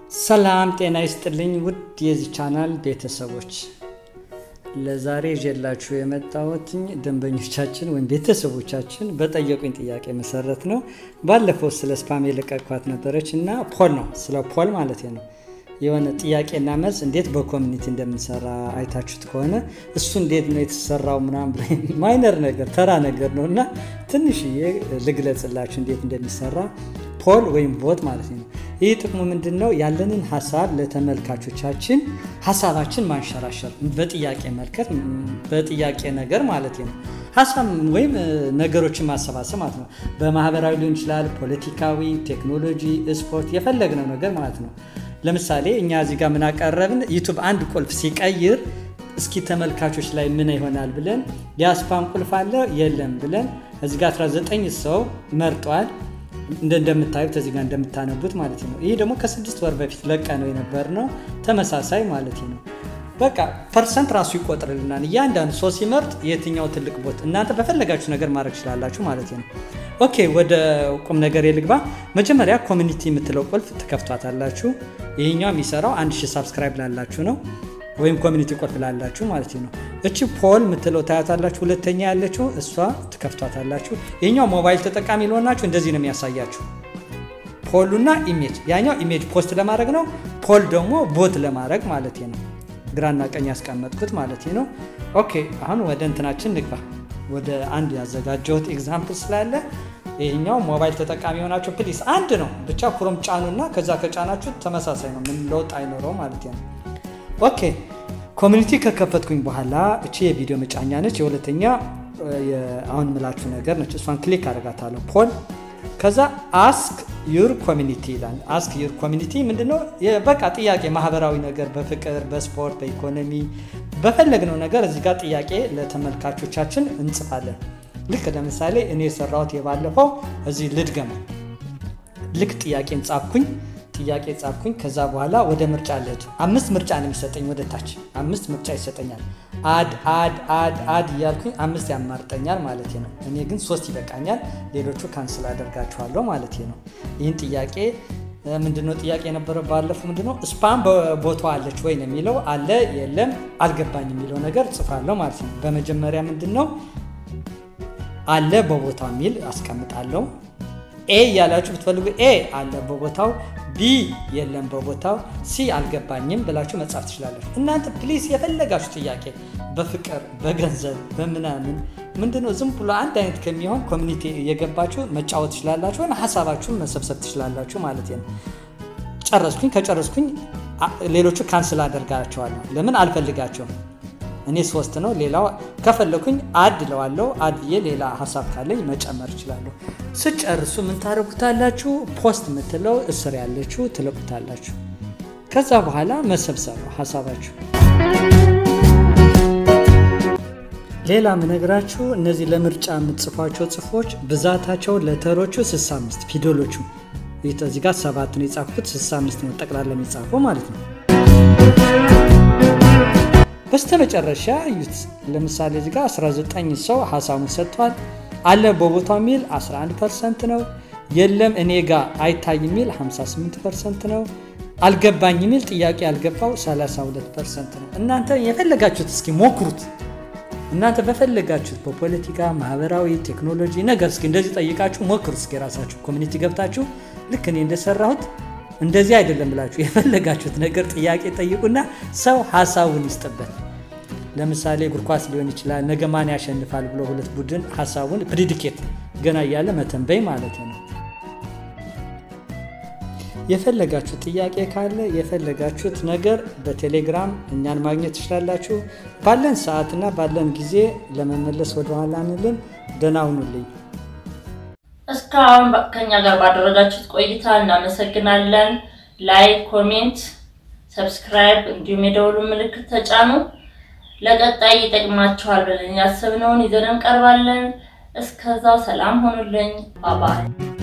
ሰላም ጤና ይስጥልኝ ውድ የዚህ ቻናል ቤተሰቦች፣ ለዛሬ ይዤላችሁ የመጣሁትኝ ደንበኞቻችን ወይም ቤተሰቦቻችን በጠየቁኝ ጥያቄ መሰረት ነው። ባለፈው ስለ ስፓም የለቀቅኳት ነበረች እና ፖል ነው ስለ ፖል ማለት ነው የሆነ ጥያቄና መልስ እንዴት በኮሚኒቲ እንደምንሰራ አይታችሁት ከሆነ እሱ እንዴት ነው የተሰራው ምናምን ማይነር ነገር ተራ ነገር ነው እና ትንሽዬ ልግለጽላችሁ እንዴት እንደሚሰራ ፖል ወይም ቦት ማለት ነው። ይህ ጥቅሙ ምንድን ነው? ያለንን ሀሳብ ለተመልካቾቻችን ሀሳባችን ማንሸራሸር በጥያቄ መልከት በጥያቄ ነገር ማለት ነው ሀሳብ ወይም ነገሮችን ማሰባሰብ ማለት ነው። በማህበራዊ ሊሆን ይችላል፣ ፖለቲካዊ፣ ቴክኖሎጂ፣ ስፖርት የፈለግነው ነገር ማለት ነው። ለምሳሌ እኛ እዚህ ጋር ምናቀረብን ዩቱብ አንድ ቁልፍ ሲቀይር እስኪ ተመልካቾች ላይ ምን ይሆናል ብለን የስፓም ቁልፍ አለ የለም ብለን እዚህ ጋር 19 ሰው መርጧል። እንደምታዩት እዚህ ጋር እንደምታነቡት ማለት ነው። ይህ ደግሞ ከስድስት ወር በፊት ለቀ ነው የነበር ነው ተመሳሳይ ማለት ነው። በቃ ፐርሰንት ራሱ ይቆጥርልናል። እያንዳንዱ ሰው ሲመርጥ የትኛው ትልቅ ቦት እናንተ በፈለጋችሁ ነገር ማድረግ ትችላላችሁ ማለት ነው። ኦኬ ወደ ቁም ነገር የልግባ። መጀመሪያ ኮሚኒቲ የምትለው ቁልፍ ትከፍቷታላችሁ። ይህኛው የሚሰራው አንድ ሺህ ሳብስክራይብ ላላችሁ ነው ወይም ኮሚኒቲ ቁልፍ ላላችሁ ማለት ነው። እቺ ፖል የምትለው ታያታላችሁ። ሁለተኛ ያለችው እሷ ትከፍቷታላችሁ። ይህኛው ሞባይል ተጠቃሚ ለሆናችሁ እንደዚህ ነው የሚያሳያችሁ ፖሉና ኢሜጅ። ያኛው ኢሜጅ ፖስት ለማድረግ ነው። ፖል ደግሞ ቦት ለማድረግ ማለት ነው። ግራና ቀኝ ያስቀመጥኩት ማለት ነው። ኦኬ አሁን ወደ እንትናችን ንግባ። ወደ አንድ ያዘጋጀሁት ኤግዛምፕል ስላለ ይህኛው ሞባይል ተጠቃሚ የሆናችሁ ፕሊስ አንድ ነው ብቻ ክሮም ጫኑና ከዛ ከጫናችሁ ተመሳሳይ ነው። ምን ለውጥ አይኖረው ማለት ነው። ኦኬ ኮሚኒቲ ከከፈትኩኝ በኋላ እቺ የቪዲዮ መጫኛ ነች። የሁለተኛ አሁን ምላችሁ ነገር ነች። እሷን ክሊክ አደርጋታለሁ ፖል። ከዛ አስክ ዩር ኮሚኒቲ ይላል። አስክ ዩር ኮሚኒቲ ምንድነው? በቃ ጥያቄ ማህበራዊ ነገር በፍቅር፣ በስፖርት፣ በኢኮኖሚ በፈለግነው ነገር እዚህ ጋር ጥያቄ ለተመልካቾቻችን እንጽፋለን። ልክ ለምሳሌ እኔ የሰራሁት የባለፈው እዚህ ልድገም። ልክ ጥያቄን ጻፍኩኝ ጥያቄ ጻፍኩኝ። ከዛ በኋላ ወደ ምርጫ ልሄድ። አምስት ምርጫ ነው የሚሰጠኝ ወደ ታች አምስት ምርጫ ይሰጠኛል። አድ አድ አድ አድ እያልኩኝ አምስት ያማርጠኛል ማለት ነው። እኔ ግን ሶስት ይበቃኛል። ሌሎቹ ካንስል አደርጋችኋለሁ ማለት ነው። ይህን ጥያቄ ምንድነው ጥያቄ የነበረው ባለፈው ምንድነው ስፓም በቦታ አለች ወይ ነው የሚለው አለ የለም አልገባኝ የሚለው ነገር ጽፋለሁ ማለት ነው። በመጀመሪያ ምንድነው አለ በቦታው የሚል አስቀምጣለሁ። ኤ እያላችሁ ብትፈልጉ ኤ አለ በቦታው ቢ የለም በቦታው ሲ አልገባኝም ብላችሁ መጻፍ ትችላላችሁ። እናንተ ፕሊስ የፈለጋችሁ ጥያቄ በፍቅር በገንዘብ በምናምን ምንድነው ዝም ብሎ አንድ አይነት ከሚሆን ኮሚኒቲ እየገባችሁ መጫወት ትችላላችሁ፣ ወይም ሀሳባችሁን መሰብሰብ ትችላላችሁ ማለት ነው። ጨረስኩኝ። ከጨረስኩኝ ሌሎቹ ካንስል አደርጋቸዋለሁ። ለምን አልፈልጋቸውም። እኔ ሶስት ነው። ሌላው ከፈለኩኝ አድ ለዋለው አድ ብዬ ሌላ ሀሳብ ካለኝ መጨመር እችላለሁ። ስጨርሱ ምን ታደርጉታላችሁ? ፖስት የምትለው እስር ያለችው ትለቁታላችሁ። ከዛ በኋላ መሰብሰብ ነው ሀሳባችሁ። ሌላ ምነግራችሁ እነዚህ ለምርጫ የምትጽፏቸው ጽፎች ብዛታቸው ለተሮቹ 65 ፊደሎቹ እዚህ ጋር ሰባት ነው የጻፍኩት፣ 65 ነው ጠቅላላ የሚጻፈው ማለት ነው። በስተመጨረሻ እዩት። ለምሳሌ እዚህ ጋር 19 ሰው ሀሳቡን ሰጥቷል። አለ በቦታው የሚል 11 ፐርሰንት ነው። የለም እኔ ጋር አይታይ የሚል 58 ፐርሰንት ነው። አልገባኝ የሚል ጥያቄ ያልገባው 32 ፐርሰንት ነው። እናንተ የፈለጋችሁት እስኪ ሞክሩት። እናንተ በፈለጋችሁት በፖለቲካ፣ ማህበራዊ፣ ቴክኖሎጂ ነገር እስኪ እንደዚህ ጠይቃችሁ ሞክሩ። እስኪ የራሳችሁ ኮሚኒቲ ገብታችሁ ልክ እኔ እንደሰራሁት እንደዚህ አይደለም ብላችሁ የፈለጋችሁት ነገር ጥያቄ ጠይቁና ሰው ሀሳቡን ይስጥበት። ለምሳሌ እግር ኳስ ሊሆን ይችላል። ነገ ማን ያሸንፋል ብሎ ሁለት ቡድን ሀሳቡን ፕሪዲኬት ገና እያለ መተንበይ ማለት ነው። የፈለጋችሁት ጥያቄ ካለ የፈለጋችሁት ነገር በቴሌግራም እኛን ማግኘት ትችላላችሁ። ባለን ሰዓትና ባለን ጊዜ ለመመለስ ወደኋላ አንልም። ደህና ሁኑልኝ። እስካሁን ከኛ ጋር ባደረጋችሁት ቆይታ እናመሰግናለን። ላይክ፣ ኮሜንት፣ ሰብስክራይብ እንዲሁም የደውሉ ምልክት ተጫኑ። ለቀጣይ ይጠቅማችኋል ብለን ያሰብነውን ይዘን እንቀርባለን። እስከዛው ሰላም ሆኑልኝ። ባባይ